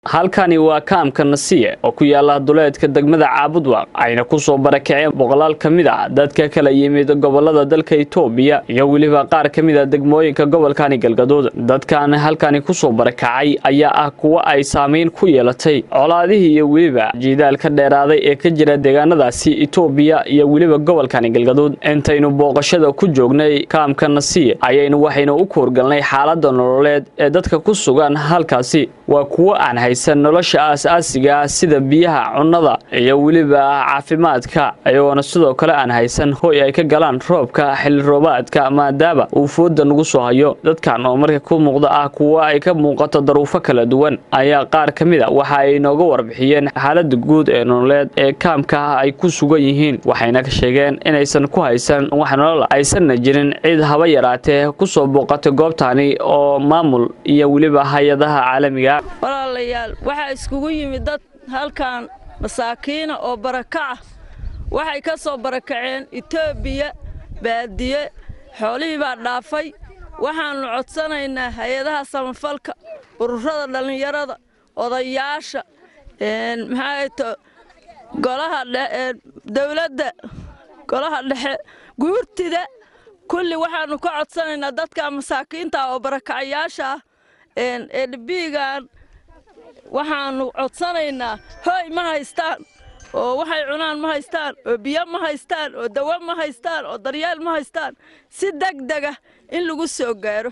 halkani waa kaamka nasiye oo ku yaala duleedka degmada caabudwaaq ayna kusoo barakaceen boqolaal ka mid a dadka kala yimid gobolada dalka itoobiya iyo weliba qaar ka mid a degmooyinka gobolkani galgaduud dadkan halkani kusoo barakacay ayaa ah kuwo ay saamayn ku yeelatay colaadihii iyo weliba jiidaal ka dheeraaday ee ka jira deegaanadaasi itoobiya iyo weliba gobolkani galgaduud intaynu booqashada ku joognay kaamka nasiye ayaynu waxaynu u kuurgalnay xaalada nololeed ee dadka ku sugan halkaasi waa kuwo aan haysan nolosha aas-aasiga sida biyaha cunnada iyo weliba caafimaadka iyagoona sidoo kale aan haysan hoy ay ka galaan roobka xilli roobaadka maadaama uu fooda nagu soo hayo dadkan oo marka ku muuqda ah kuwo ay ka muuqato daruufo kala duwan ayaa qaar ka mid a waxa ay nooga warbixiyeen xaalada guud ee nololeed ee kaamka ay ku sugan yihiin waxayna ka sheegeen inaysan ku haysan wax nolol aysanna jirin cid haba yaraatee kusoo booqatay goobtani oo maamul iyo weliba hay-adaha caalamiga walaalayaal waxaa iskugu yimid dad halkan masaakiina oo barakaca waxay ka soo barakaceen etoobiya baadiye xoolihii baa dhaafay waxaannu codsanaynaa hay-adaha samafalka ururada dhallinyarada odayaasha maxaato golaha dawladda golaha dhexe guurtida kulli waxaannu ka codsanaynaa dadka masaakiinta oo barakacayaasha ah edbigan waxaannu codsanaynaa hooy ma haystaan oo waxay cunaan ma haystaan oo biyo ma haystaan oo dawo ma haystaan oo daryeel ma haystaan si degdega in lagu soo gaaro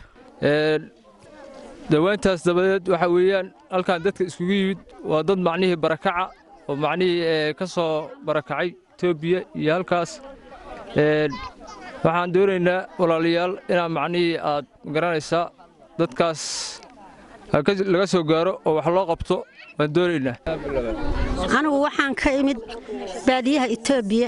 dawaantaas dabadeed waxaa weeyaan halkan dadka iskugu yimid waa dad macnihii barakaca oo macnihii ka soo barakacay etoobiya iyo halkaas waxaan doonaynaa walaalayaal inaa macnihii aad garanaysaa dadkaas laga soo gaaro oo wax loo qabto waan doonaynaa anigu waxaan ka imid baadiyaha etoobiya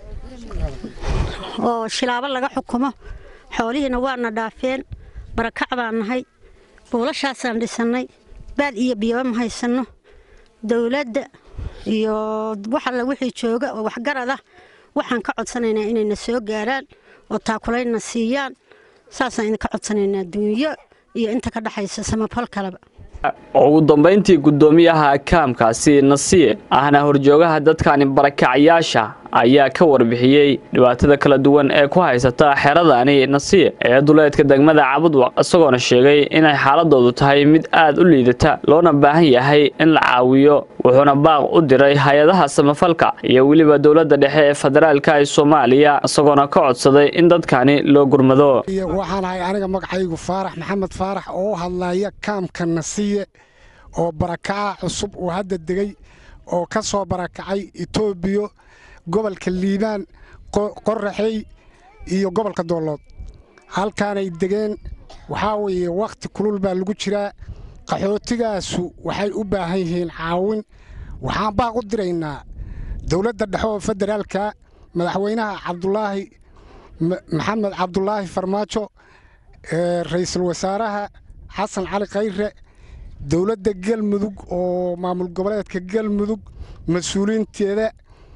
oo shilaabo laga xukumo xoolihiina waana dhaafeen barakac baan nahay buulashaasaan dhisannay baad iyo biyaba ma haysanno dawladda iyo wax alla wixii jooga oo waxgarad ah waxaan ka codsanaynaa inayna soo gaaraan oo taakulaynna siiyaan saasaan idinka codsanaynaa duunyo iyo inta ka dhexaysa samafal kaleba ugu dambayntii guddoomiyaha kaamkaasi nasiye ahna horjoogaha dadkani barakacayaasha ayaa ka warbixiyey dhibaatada kala duwan ee ku haysata xeradani nasiye ee duleedka degmada cabudwaq isagoona sheegay inay xaaladoodu tahay mid aad u liidata loona baahan yahay in la caawiyo wuxuuna baaq u diray hay-adaha samafalka iyo weliba dowladda dhexe ee federaalka ee soomaaliya isagoona ka codsaday in dadkani loo gurmado waxaan ahay aniga magacaygu faarax maxamed faarax oo u hadlaya kaamka nasiye oo barakaca cusub uu hadda degay oo ka soo barakacay etoobiya gobolka liibaan qoraxey iyo gobolka doollood halkaanay degeen waxaa weeye wakhti kulul baa lagu jiraa qaxootigaasu waxay u baahan yihiin caawin waxaan baaq u diraynaa dowladda dhexe oo federaalka madaxweynaha cabdulaahi maxamed cabdulaahi farmaajo ra'iisul wasaaraha xasan cali khayre dowladda galmudug oo maamul goboleedka galmudug mas-uuliinteeda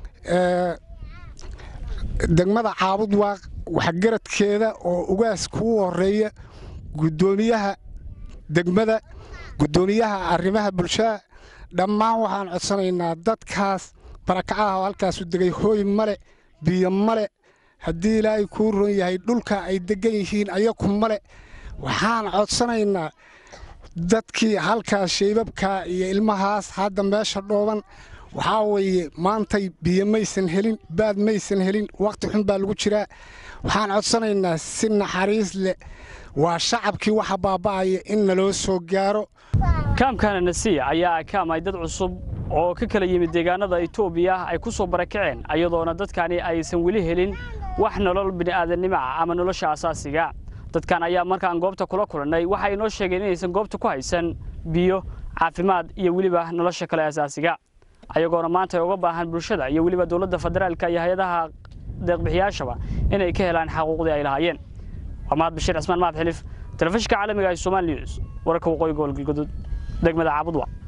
degmada caabudwaaq waxgaradkeeda oo ugaaska u horeeya guddoomiyaha degmada guddoomiyaha arrimaha bulshada dhammaan waxaan codsanaynaa dadkaas barakacaha oo halkaasu degay hooy male biyo male haddii ilaahay kuu ron yahay dhulka ay deggan yihiin ayaku male waxaan codsanaynaa dadkii halkaas shaybabkaa iyo ilmahaas hadda meesha dhooban waxaa weeye maantay biyo maysan helin baad maysan helin wakhti xun baa lagu jiraa waxaan codsanaynaa si naxariis leh waa shacabkii waxa baaba'aya in naloo soo gaaro kaamkana nasiya ayaa ah kaam ay dad cusub oo ka kala yimid deegaanada itoobiya ay ku soo barakaceen ayadoona dadkani aysan weli helin wax nolol bini'aadannimo ah ama nolosha asaasiga dadkan ayaa markaan goobta kula kulannay waxa ay noo sheegeen inaysan goobta ku haysan biyo caafimaad iyo weliba nolosha kale asaasiga ayagoona maanta ay uga baahan bulshada iyo weliba dowladda federaalka iyo hay-adaha deeqbixiyaashaba inay ka helaan xaquuqdii ay lahaayeen waa mahad bashiir cismaan mahad xilif telefishinka caalamiga ee somaali news wararka waqooyi gobol galgaduud degmada caabudwa